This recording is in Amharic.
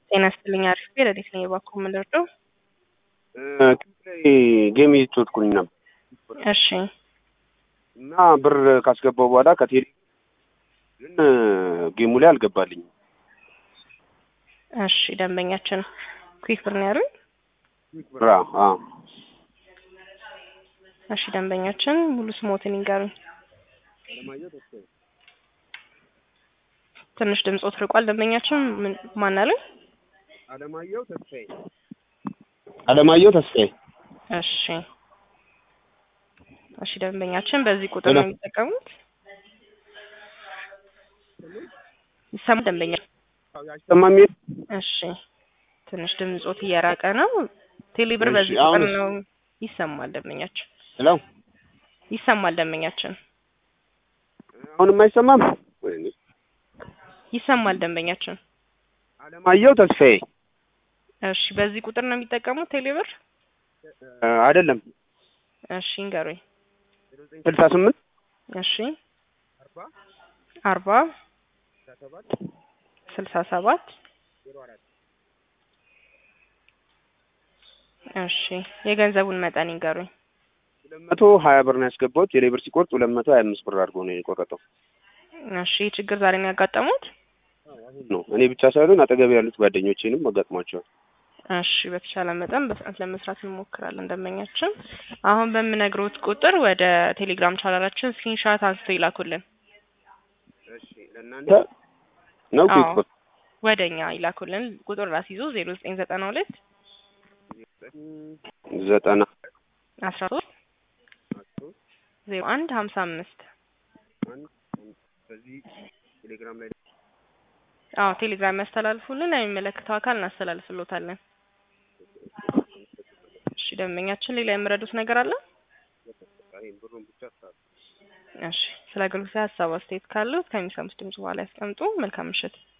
ጤና ይስጥልኝ። አሪፍ ረዴት ነኝ። እባክዎ ምን ልርዳው? ላይ ጌም እየተጫወትኩኝ ነበር እሺ እና ብር ካስገባው በኋላ ከቴሌ ግን ጌሙ ላይ አልገባልኝም። እሺ ደንበኛችን ኩዊክ ብር ነው ያሉኝ? ብራ አዎ እሺ ደንበኛችን ሙሉ ስሞትን ይንገሩኝ። ትንሽ ድምጾት ርቋል። ደንበኛችን ምን ማን አሉኝ? አለማየሁ ተስፋዬ አለማየሁ ተስፋዬ እሺ እሺ ደንበኛችን በዚህ ቁጥር ነው የሚጠቀሙት? ይሰማል ደንበኛ? አይሰማም? እሺ ትንሽ ድምጾት እየራቀ ነው። ቴሌብር እሺ፣ በዚህ ቁጥር አሁንስ? ነው ይሰማል ደንበኛችን ሄሎ ይሰማል ደንበኛችን አሁንም አይሰማም? ወይኔ ይሰማል ደንበኛችን። አለማየሁ ተስፋዬ እሺ በዚህ ቁጥር ነው የሚጠቀሙት ቴሌብር? እ፣ አይደለም እሺ እንገሩኝ። ስልሳ ስምንት እሺ አርባ ስልሳ ሰባት እሺ የገንዘቡን መጠን ይንገሩኝ። ሁለት መቶ ሀያ ብር ነው ያስገባሁት። ቴሌብር ሲቆርጥ ሁለት መቶ ሀያ አምስት ብር አድርጎ ነው የቆረጠው እሺ ይህ ችግር ዛሬ ነው ያጋጠሙት? ነው እኔ ብቻ ሳይሆን አጠገብ ያሉት ጓደኞቼንም አጋጥሟቸዋል። እሺ በተቻለ መጠን በፍጥነት ለመስራት እንሞክራለን። ደንበኛችን አሁን በምነግሮት ቁጥር ወደ ቴሌግራም ቻናላችን ስክሪንሻት አንስተው ይላኩልን። ለእናንተ ነው አዎ ኩዊክ ብር ወደ እኛ ይላኩልን። ቁጥር ራስ ይዞ ዜሮ ዘጠኝ ዘጠና ሁለት ዘጠና አስራ ሶስት ዜሮ አንድ ሀምሳ አምስት በዚህ ቴሌግራም ላይ አዎ ቴሌግራም ያስተላልፉልን። ለሚመለከተው አካል እናስተላልፍሎታለን። እሺ ደንበኛችን ሌላ የምረዱት ነገር አለ? ብሩን ብቻ እሺ ስለ አገልግሎት ሀሳብ አስተያየት ካሉት ከሚሰሙት ድምጽ በኋላ ያስቀምጡ። መልካም ምሽት።